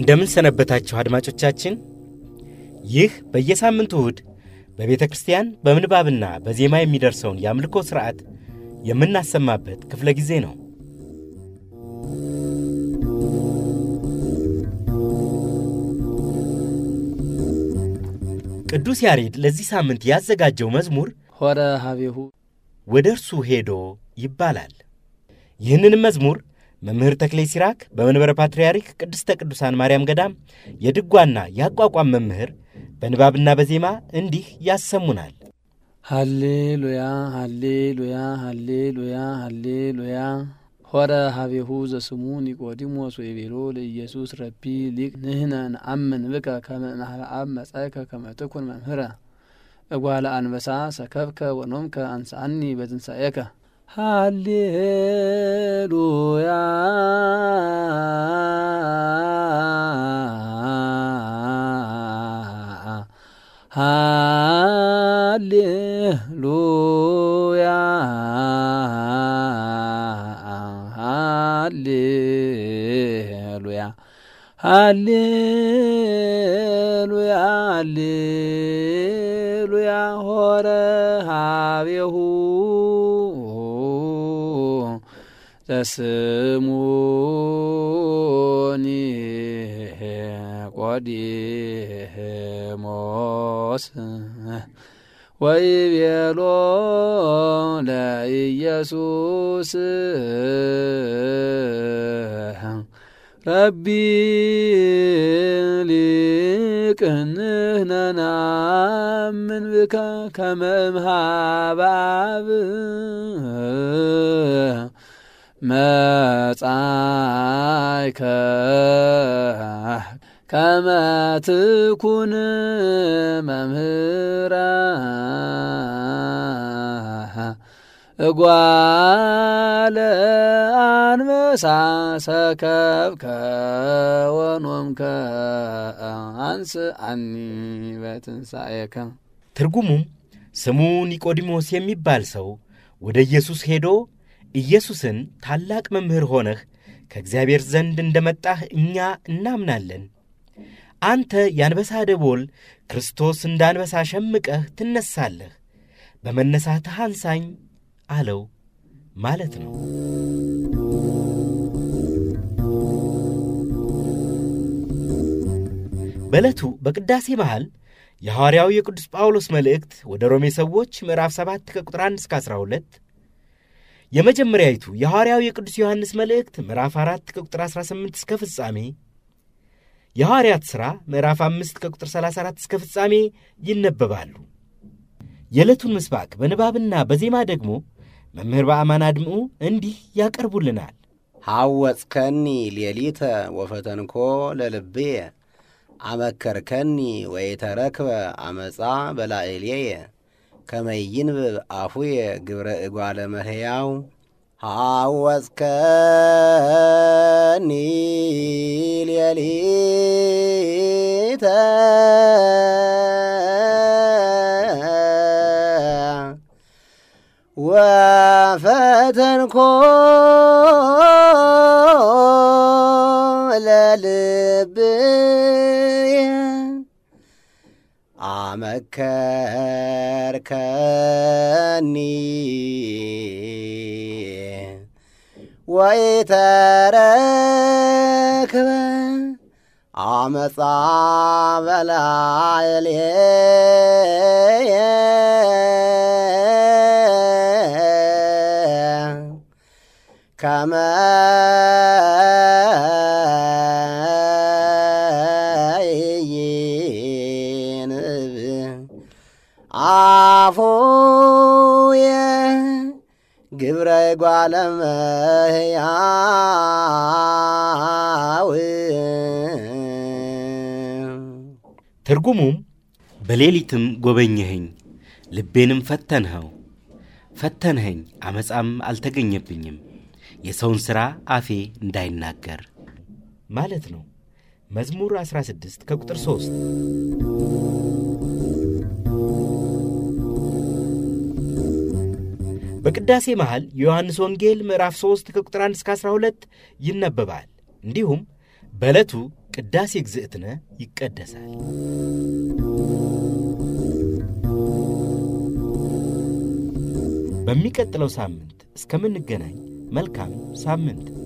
እንደምን ሰነበታችሁ አድማጮቻችን። ይህ በየሳምንቱ እሁድ በቤተ ክርስቲያን በምንባብና በዜማ የሚደርሰውን የአምልኮ ሥርዓት የምናሰማበት ክፍለ ጊዜ ነው። ቅዱስ ያሬድ ለዚህ ሳምንት ያዘጋጀው መዝሙር ሆረ ሀቤሁ ወደ እርሱ ሄዶ ይባላል። ይህንንም መዝሙር መምህር ተክሌ ሲራክ በመንበረ ፓትርያርክ ቅድስተ ቅዱሳን ማርያም ገዳም የድጓና የአቋቋም መምህር በንባብና በዜማ እንዲህ ያሰሙናል። ሃሌሉያ ሃሌሉያ ሃሌሉያ ሃሌሉያ ሆረ ሀቤሁ ዘስሙ ኒቆዲሞስ ወይቤሎ ለኢየሱስ ረቢ ሊቅ ንህነ ነአምን ብከ ከመ እምኀበ አብ መጻእከ ከመ ትኩን መምህረ እጓለ አንበሳ ሰከብከ ወኖምከ አንስአኒ በትንሣኤከ ሃሌሉያ ሃሌሉያ ሃሌሉያ ሃሌሉያ ሃሌሉያ ሆረ ሀቤሁ ዘስሙኒ ቆዲሞስ ወይቤሎ ለኢየሱስ ረቢ ሊቅ ንሕነ ነአምን ብከ ከመ እምኀበ አብ መጻእከ ከመ ትኩን መምህረ እጓለ አንበሳ ሰከብከ ወኖምከ አንስአኒ በትንሣኤከ። ትርጉሙም ስሙ ኒቆዲሞስ የሚባል ሰው ወደ ኢየሱስ ሄዶ ኢየሱስን ታላቅ መምህር ሆነህ ከእግዚአብሔር ዘንድ እንደ መጣህ እኛ እናምናለን። አንተ የአንበሳ ደቦል ክርስቶስ እንደ አንበሳ ሸምቀህ ትነሳለህ፣ በመነሳትህ አንሳኝ አለው ማለት ነው። በዕለቱ በቅዳሴ መሃል የሐዋርያው የቅዱስ ጳውሎስ መልእክት ወደ ሮሜ ሰዎች ምዕራፍ 7 ከቁጥር 1 እስከ 12 የመጀመሪያይቱ የሐዋርያው የቅዱስ ዮሐንስ መልእክት ምዕራፍ 4 ከቁጥር 18 እስከ ፍጻሜ የሐዋርያት ሥራ ምዕራፍ 5 ከቁጥር 34 እስከ ፍጻሜ ይነበባሉ። የዕለቱን ምስባክ በንባብና በዜማ ደግሞ መምህር በአማን አድምዑ እንዲህ ያቀርቡልናል። ሐወጽከኒ ሌሊተ ወፈተንኮ ለልብየ አመከርከኒ ወይተረክበ አመፃ በላዕሌየ ከመይንብብ አፉየ ግብረ እጓለ መሕያው ሐወጽከኒ ሌሊተ ወፈተንኮ ለልብየ አመከርከኒ ወይተረክበ አመፃ በላዕሌየ ከመ ይንብ አፉየ ግብረ እጓለ እመሕያው ትርጉሙም በሌሊትም ጎበኘኸኝ፣ ልቤንም ፈተንኸው፣ ፈተንኸኝ፣ አመፃም አልተገኘብኝም፣ የሰውን ሥራ አፌ እንዳይናገር ማለት ነው። መዝሙር 16 ከቁጥር 3 በቅዳሴ መሃል የዮሐንስ ወንጌል ምዕራፍ 3 ከቁጥር 1 እስከ 12 ይነበባል። እንዲሁም በዕለቱ ቅዳሴ ግዝእትነ ይቀደሳል። በሚቀጥለው ሳምንት እስከምንገናኝ መልካም ሳምንት